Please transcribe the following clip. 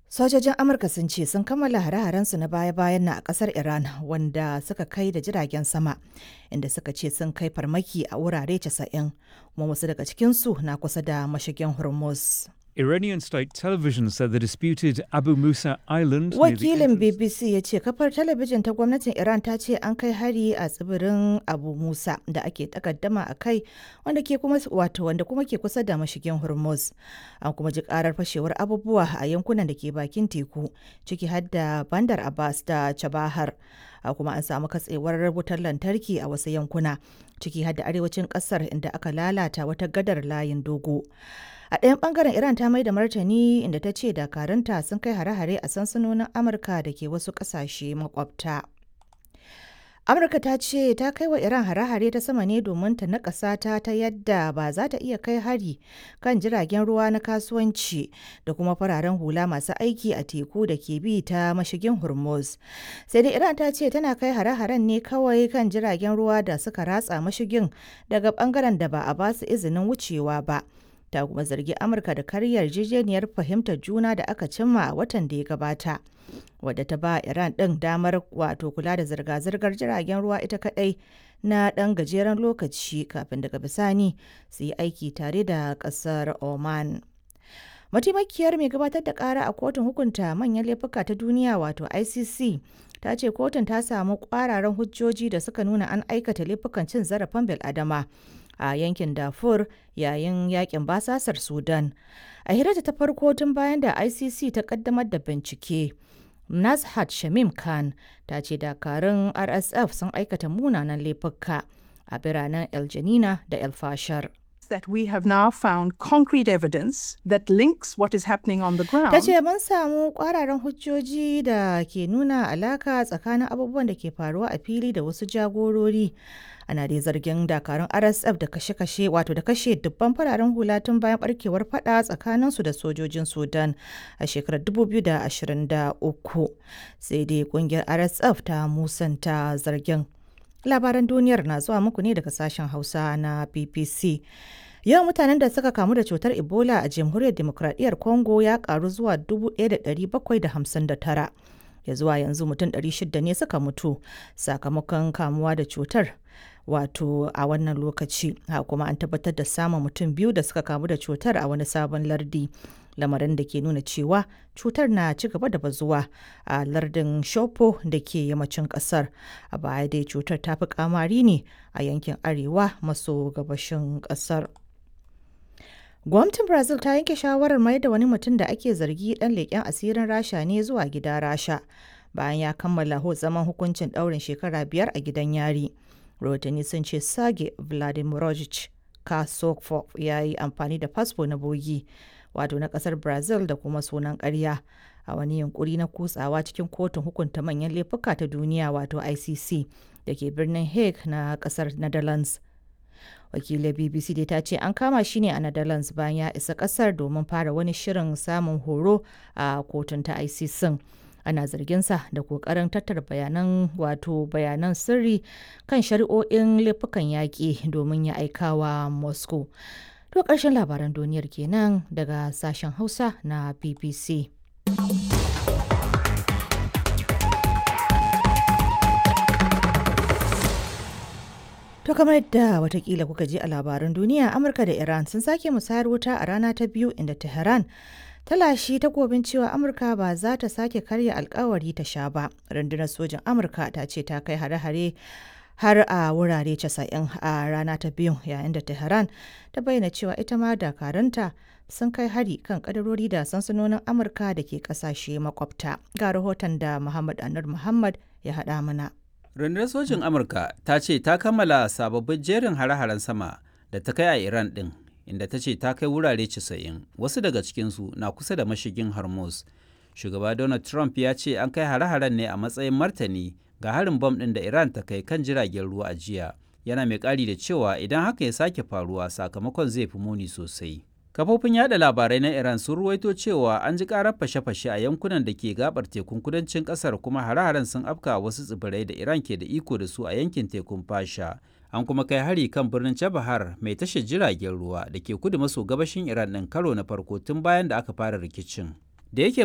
Sojojin Amurka sun ce sun kammala hare-harensu na baya-bayan na a kasar Iran wanda suka kai da jiragen sama inda suka ce sun kai farmaki a wurare 90 kuma wasu daga cikinsu na kusa da mashigin Hormuz. Iranian state television said the disputed Abu Musa Island. near the Wakilin entrance- BBC ya ce kafar talabijin ta gwamnatin Iran ta ce an kai hari a tsibirin Abu Musa da ake takaddama a kai wanda ke kuma wato wanda kuma ke kusa da mashigin Hormuz. An kuma ji karar fashewar abubuwa a yankunan da ke bakin teku ciki har da Bandar Abbas da Chabahar. A kuma an samu katsewar wutar lantarki a wasu yankuna ciki har da arewacin kasar inda aka lalata wata gadar layin dogo. A ɗayan ɓangaren Iran ta mai da martani inda ta ce dakarunta sun kai hare-hare a sansanonin Amurka da ke wasu ƙasashe makwabta. Amurka ta ce ta kai wa Iran hare-hare ta sama ne domin ta naƙasa ta ta yadda ba za ta iya kai hari kan jiragen ruwa na kasuwanci da kuma fararen hula masu aiki a teku da ke bi ta mashigin Hormuz. Sai dai Iran ta ce tana kai hare-haren ne kawai kan jiragen ruwa da suka ratsa mashigin daga ɓangaren da ba a ba su izinin wucewa ba. ta kuma zargi amurka da karyar yarjejeniyar fahimtar juna da aka cimma a watan da ya gabata wadda ta ba iran ɗin damar wato kula da zirga-zirgar jiragen ruwa ita kadai na ɗan gajeren lokaci kafin daga bisani su yi aiki tare da ƙasar oman mataimakiyar mai gabatar da ƙara a kotun hukunta manyan laifuka ta duniya wato icc ta ce kotun ta samu ƙwararan hujjoji da suka nuna an aikata laifukan cin zarafin bil'adama a yankin Darfur yayin yakin basasar Sudan. A hirarta ta farko tun bayan da ICC ta kaddamar da bincike. Nazhat Shamim Khan ta ce dakarun RSF sun aikata munanan laifuka a biranen El Janina da El Fashar. that we have now found concrete evidence that links what is happening on the ground Ta ce mun samu kwararan hujjoji da ke nuna alaka tsakanin abubuwan da ke faruwa a fili da wasu jagorori. Ana dai zargin dakarun RSF da kashe-kashe wato da kashe dubban fararen hula tun bayan barkewar fada tsakaninsu da sojojin Sudan a shekarar 2023. Sai dai kungiyar RSF ta musanta zargin. Labaran duniyar na zuwa muku ne daga sashen Hausa na BBC. Yawan mutanen da suka kamu da cutar Ebola a Jamhuriyar Demokradiyyar Congo ya karu zuwa 1,759. Ya zuwa yanzu mutum 600 ne suka mutu sakamakon kamuwa da cutar. Wato a wannan lokaci, ha kuma an tabbatar da samun mutum biyu da suka kamu da cutar a wani sabon lardi. Lamarin da ke nuna cewa cutar na ci gaba da bazuwa a lardin Shopo da ke yammacin kasar. A baya dai cutar ta fi kamari ne a yankin arewa maso gabashin kasar. Gwamnatin Brazil ta yanke shawarar mai da wani mutum da ake zargi dan leƙen asirin Rasha ne zuwa gida Rasha bayan ya kammala zaman hukuncin ɗaurin shekara biyar a gidan yari. Rahotanni sun ce Sage Vladimirovich Kasokov ya yi amfani da fasfo na bogi wato na ƙasar Brazil da kuma sunan ƙarya a wani yunkuri na kutsawa cikin kotun hukunta manyan laifuka ta duniya wato ICC da ke birnin Hague na ƙasar Netherlands. wakilin bbc dai ta ce an kama shi ne a netherlands bayan ya isa kasar domin fara wani shirin samun horo a kotun ta icc ana zarginsa da kokarin tattara bayanan wato bayanan sirri kan shari'o'in laifukan yaƙi domin ya aikawa moscow to ƙarshen labaran duniyar kenan daga sashen hausa na bbc To kamar yadda watakila kuka ji a labaran duniya Amurka da Iran sun sake musayar wuta a rana ta biyu inda Tehran ta lashi takobin cewa Amurka ba za ta sake karya alkawari ta sha ba. Rundunar sojin Amurka ta ce ta kai hare-hare har a wurare 90 a rana ta biyu yayin da Tehran ta bayyana cewa ita ma dakaranta sun kai hari kan kadarori da sansanonin Amurka da ke kasashe makwabta. Ga rahoton da Muhammad Anur Muhammad ya haɗa mana. Rundunar sojin Amurka ta ce ta kammala sababbin jerin hare-haren sama da ta kai a Iran ɗin, inda ta ce ta kai wurare 90, wasu daga cikinsu na kusa da mashigin Hormuz. Shugaba Donald Trump ya ce an kai hare-haren ne a matsayin martani ga harin bom ɗin da Iran ta kai kan jiragen ruwa a jiya. Yana mai ƙari da cewa idan haka ya sake faruwa sakamakon zai fi muni sosai. Kafofin yada labarai na Iran sun ruwaito cewa an ji karar fashe-fashe a yankunan da ke gabar tekun kudancin kasar kuma hare-haren sun afka wasu tsibirai da Iran ke da iko da su a yankin tekun Fasha. An kuma kai hari kan birnin Chabahar mai tashar jiragen ruwa da ke kudu maso gabashin Iran ɗin karo na farko tun bayan da aka fara rikicin. Da yake